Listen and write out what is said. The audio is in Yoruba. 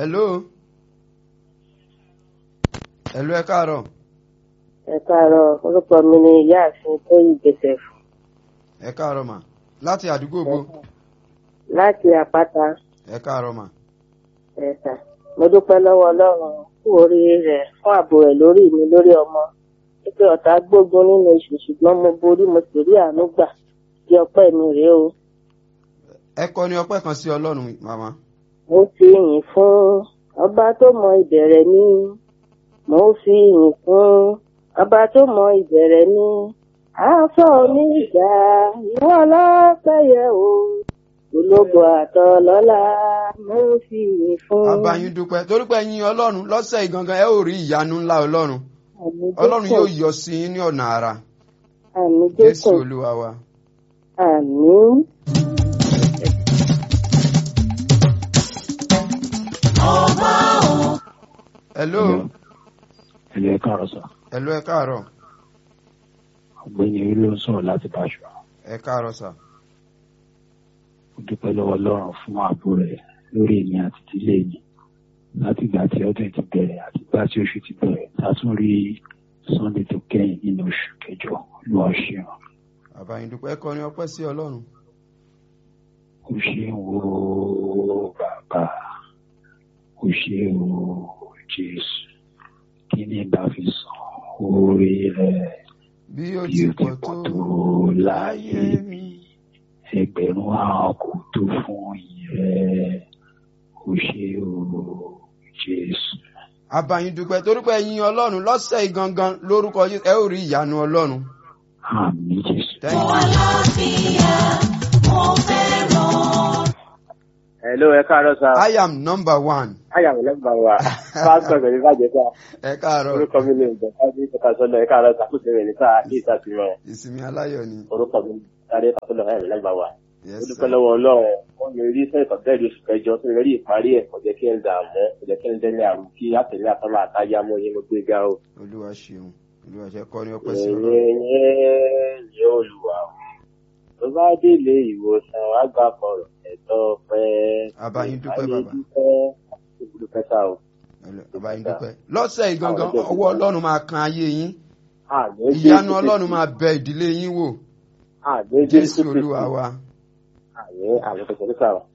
hello hello ẹ káàárọ̀ ẹ káàárọ̀ orúkọ mi ni ìyáàfin tóyì joseph ẹ káàárọ̀ mà láti àdúgbò bo láti àpáta ẹ káàárọ̀ mà ẹ̀sà mo dúpẹ́ lọ́wọ́ ọlọ́run kú oríire rẹ̀ fún ààbò rẹ̀ lórí mi lórí ọmọ pípé ọ̀tá gbógun nínú oṣù ṣùgbọ́n mo borí mo sì rí àánú gbà bí ọpẹ́ mi rèé o ẹ kọ ní ọpẹ́ kan sí ọlọ́run màmá mo fi yìn fún ọba tó mọ ìbẹ̀rẹ̀ mi mo fi yìn fún ọba tó mọ ìbẹ̀rẹ̀ mi aṣọ mi ìjà ìwọ ọlọ́pẹ́ yẹ o ológo àtọlọ́lá mo fi yìn fún. abayín dúpẹ́ torí pé ẹ̀yin ọlọ́run lọ́sẹ̀ yìí gangan ẹ ó rí ìyanu ńlá ọlọ́run Àmín ọlọ́run Jésù. yóò yọ sí yín ní ọ̀nà àrà àmì jésù jésù olúwa wa. àmì. hello ẹlẹ́ ẹ káàárọ̀ sọ hello ẹ káàárọ̀ ọ̀gbẹ́ni orí ló ń sọ̀rọ̀ láti báṣọ ẹ káàárọ̀ sà ó dúpẹ́ lọ́wọ́ ọlọ́run fún ààbò rẹ̀ lórí èmi àti ìdílé mi láti ìgbà tí ọdún ti bẹ̀rẹ̀ àti ìgbà tí oṣù ti bẹ̀rẹ̀ tá a tún rí sunday tó kẹ́yìn nínú oṣù kẹjọ ló wá ṣeun abayín dúpẹ́ ẹ kọ ní ọpẹ́ sí ọlọ́run ó ṣeun o bàbá ó ṣeun o jésù kí ni bá fi san oore rẹ̀ bí ó bí ti ó ti pọ̀ pọ̀ tó tó láyé láyé mi mi ẹgbẹ̀rún àwọn kò tó fún ìrẹ́ ó ṣe o jésù. abayín dúpẹ́ torí pé ẹ̀yin ọlọ́run lọ́sẹ̀ yìí gangan lórúkọ yín ẹ ó rí ìyanu ọlọ́run àmì jésù. thank you Hello, ẹ káàárọ̀ sá. i am number one Ayàwó lẹ́gbà wa. Pásítọ̀ Gbẹ̀mí bàjẹ́ sá. ẹ káàárọ̀ Orúkọ mi lè jẹ́ Fájí Kọ́tà Sọ́lọ̀ ẹ káàárọ̀ sàkóso rẹ̀ ní sáà kí ìta sí wọn. ìsinmi aláyọ̀ ni Orúkọ mi sáré Fásọ́lọ̀ ẹ̀ lẹ́gbà wa. yes Ó sir. dúpẹ́ lọ́wọ́ Ọlọ́run. Wọ́n mi rí sẹ́yìn bẹ́ẹ̀ lóṣù kẹjọ tó rí ìparí ẹ̀ kò jẹ́ kí ẹ dààmú kò jẹ́ kí ẹ dẹ́ni àrùn kí àtẹ̀lé àtọ́lá àtáyá mọ́ yín mo gbé ga o. olúwa ṣeun olúwa ṣe kọ ní ọpẹ́ sí ọlọ́run Ẹ̀yin yẹn ni olùwà o. Tó bá délé ìwòsàn wá gbà kọ̀rọ̀ ẹ̀tọ́ pẹ́. Abayín dúpẹ́ Ayé bàbá. dúpẹ́. Àti dúpẹ́ sá o. abayín dúpẹ́ lọ́sẹ̀ yìí gangan ọwọ́ ọlọ́run máa kan ayé yín Àmín ìyanu Jésù ọlọ́run Kristi. máa bẹ ìdílé yín wò Àmín jésù Kristi. olúwa wa Àmín àmín kòkòrò sáà.